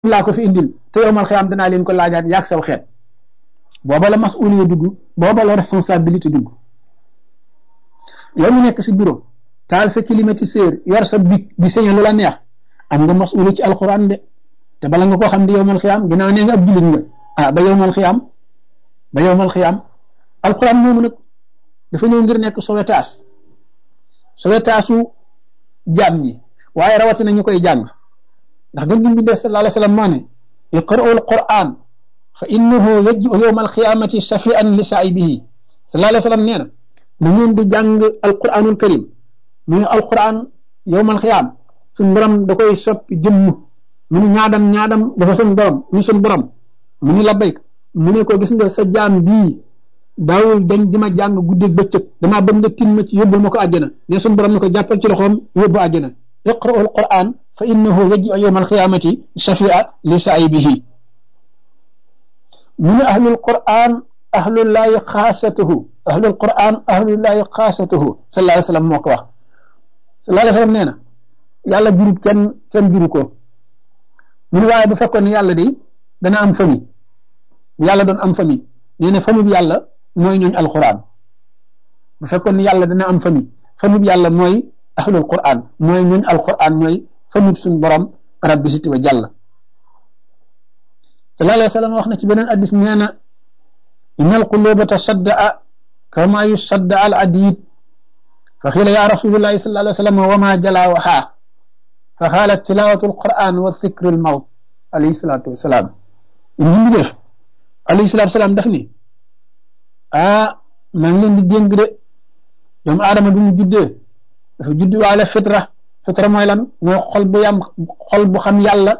laa ko fi indil te yowmal xiyaam danaa leen ko laajaat yaag saw xeet booba la masuliya dugg booba la responsabilité dugg yow mi nekk si bureau taal sa climatiseur yor sa bic di sañe lu la neex am nga masuliya ci alxuraan de te bala nga koo xam di yowmal xiyaam ginnaaw nee nga ab jullit nga ah ba yowmal xiyaam ba yowmal xiyaam alxuraan moomu nag dafa ñëw ngir nekk sowetaas sowetaasu jaam ñi waaye rawatina ñu koy jàng ndax gën ñu bindee sallallahu alayhi wa sallam moo ne iqra'u alquran fa innahu yaji'u yawma alqiyamati shafi'an li saa'ibihi sallallahu alayhi wa sallam nee na na ngeen di jàng alquranul karim muy alquran yawmal xiyaam suñ borom da koy soppi jëmm mu ni ñaadam ñaadam dafa suñ borom ni suñ borom mu ni labbayk mu ne ko gis nga sa jaam bii daawul dañ di ma jàng guddeeg bëccëg damaa bëgg nga tin ma ci yóbbul ma ko àjjana ne suñ borom ne ko jàppal ci loxoom yóbbu àjjana iqra'u alquran fa innahu yaji'u yawma alqiyamati shafia li saa'ibihi mu ne ahlul quran ahlullahi xaasatuhu ahlul quran ahlullahi xaasatuhu sallallahu alayhi wa sallam moo ko wax sallallahu alayhi wa sallam nee na yàlla jurut kenn kenn juru ko mu ne waaye bu fekkoon ne yàlla de dana am famille bu yàlla doon am famille nee na famille bi yàlla mooy ñooñ alquran bu fekkoon ne yàlla dana am famille famille bi yàlla mooy ahlul quran mooy ñooñ alquran mooy famille suñ borom rabbi siti wa jàll sallallahu alayhi wa sallam wax na ci beneen addis nee na inna alquluba tasaddaa kama yusadda al adid fa xiila ya rasulullahi sallallahu alayhi wa sallam wa ma jalaawaha fa xaala tilawatu alquran wa dhikru almawt alayhi salatu wasalaam ñu ngi def alayhi salatu wasalaam daf ni ah maa ngi leen di dénk de doomu aadama bi mu juddee dafa judd waale fitra fitra mooy lan mooy xol bu yam xol bu xam yàlla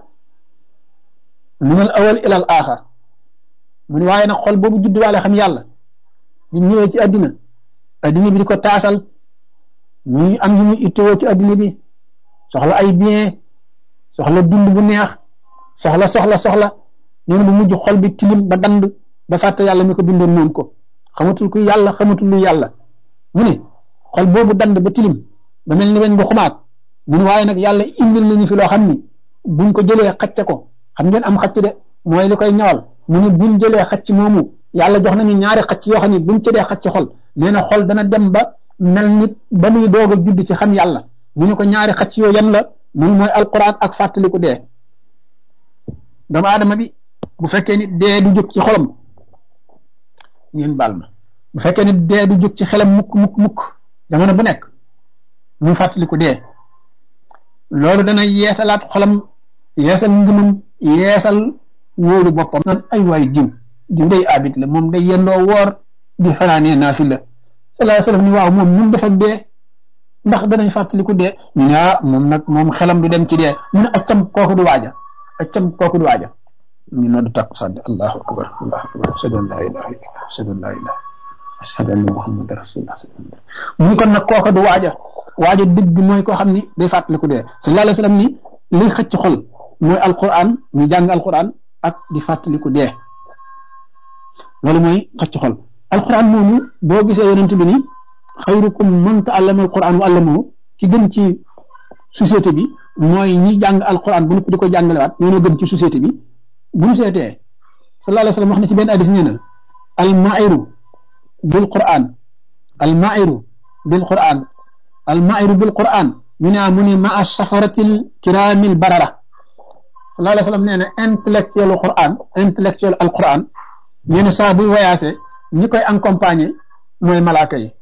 min al awal ila al axar mu ne waaye nag xol boobu judd waale xam yàlla di ñëwee ci addina addina bi di ko taasal muy am yu muy ittoo ci addina bi soxla ay bien soxla dund bu neex soxla soxla soxla nee na bu mujj xol bi tilim ba dand ba fàtte yàlla mi ko bindoon moom ko xamatul ku yàlla xamatul lu yàlla mu ne xol boobu dand ba tilim ba mel ni weñ bu xumaat mu ne waaye nag yàlla indil nañu fi loo xam ni buñ ko jëlee xacce ko xam ngeen am xacc de mooy li koy ñawal mu ne buñ jëlee xacc moomu yàlla jox nañu ñaari xacc yoo xam ne buñ ci dee xacc xol nee na xol dana dem ba mel nit ba muy doog a judd ci xam yàlla mu ne ko ñaari xacc yoo yan la mun mooy alquran ak fàttaliku dee doomu aadama bi bu fekkee ni dee du jóg ci xolam ngeen baal ma bu fekkee ni dee du jóg ci xelam mukk mukk mukk jamono bu nekk mu fàttaliku dee loolu dana yeesalaat xolam yeesal ngëmam yeesal wóoru boppam naan ay waay diw diw day abit la moom day yendoo woor di fanaanee naafi la sallallahu alayhi wasallam ni waaw moom mun def ak dee ndax danañ fàttaliku dee ñu ne ah moom nag moom xelam du dem ci dee mu ne accam kooku du waaja accam kooku du waaja ñu noddu takku sànni allahu akbar allahu akbar ashhadu an la ilaha illallah ashhadu an la ilaha ashhadu anna muhammadan rasulullah mu ni kon nag kooku du waaja waaja dëgg mooy koo xam ni day fàttaliku dee sallallahu alayhi wasallam ni liy xëcc xol mooy alquran ñu jàng alquran ak di fàttaliku dee loolu mooy xëcc xol alquran moomu boo gisee yonent bi ni xayrukum man ta'allama alquran wa allamahu ki gën ci société bi mooy ñi jàng alquran bu nëpp di ko jàngalewaat ñoo gën ci société bi bu ñu seetee sallallahu alayhi wasallam wax na ci benn hadis nee na almairu bil quran almairu bil quran almairu bil quran ñu ne mu ne ma a safaratil kiramil barara sallallahu alayhi wasallam nee na intellectuel quran intellectuel al quran nee na saa buy voyagé ñi koy accompagner mooy malaaka yi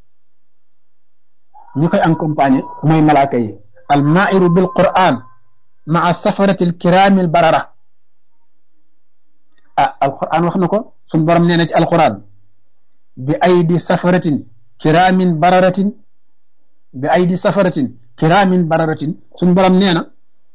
ñi koy accompagner mooy malaaka yi al mairu bil quran ma a safaratil kiramil barara ah al quran wax na ko suñ borom nee na ci al quran bi aydi safaratin kiramin bararatin bi aydi safaratin kiraamin bararatin suñ borom nee na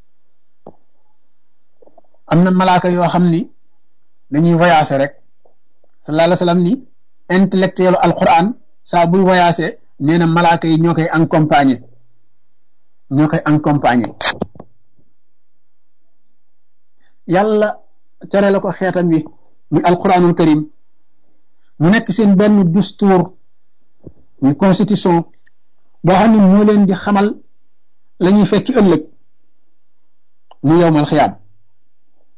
am na malaaka yoo xam ni dañuy voyager rek sallallahu alayhi wa sallam ni intellectuel alquran saa buy voyager nee na malaaka yi ñoo koy accompagner ñoo koy accompagner yàlla tere la ko xeetam wi muy alquranul karim mu nekk seen benn dustuur muy constitution boo xam ne moo leen di xamal la ñuy fekki ëllëg mu yowmal xiyaam